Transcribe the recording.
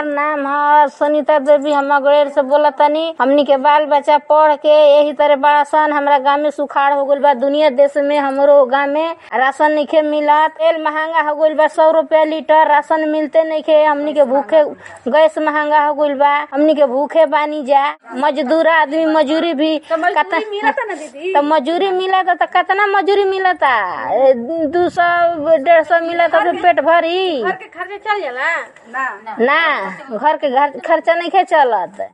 नाम है सुनीता देवी हम अगड़ेर से बोला तनी हमनी के बाल बच्चा पढ़ के यही तरह बड़ा सन हमरा गाँव में सुखाड़ हो गइल बा दुनिया देश में हमरो गाँव में राशन नइखे मिलत तेल महंगा हो गइल बा सौ रुपया लीटर राशन मिलते नइखे हमनी के भूखे गैस महंगा हो गइल बा हमनी के भूखे बानी जा मजदूर आदमी मजूरी भी कत- मिलता ना दीदी तो मजूरी मिलता तो कितना मजूरी मिलता ए, दू सौ डेढ़ सौ मिलता तो पेट भरी घर के खर्चा चल जाला ना ना घर के घर खर्चा नहीं चलत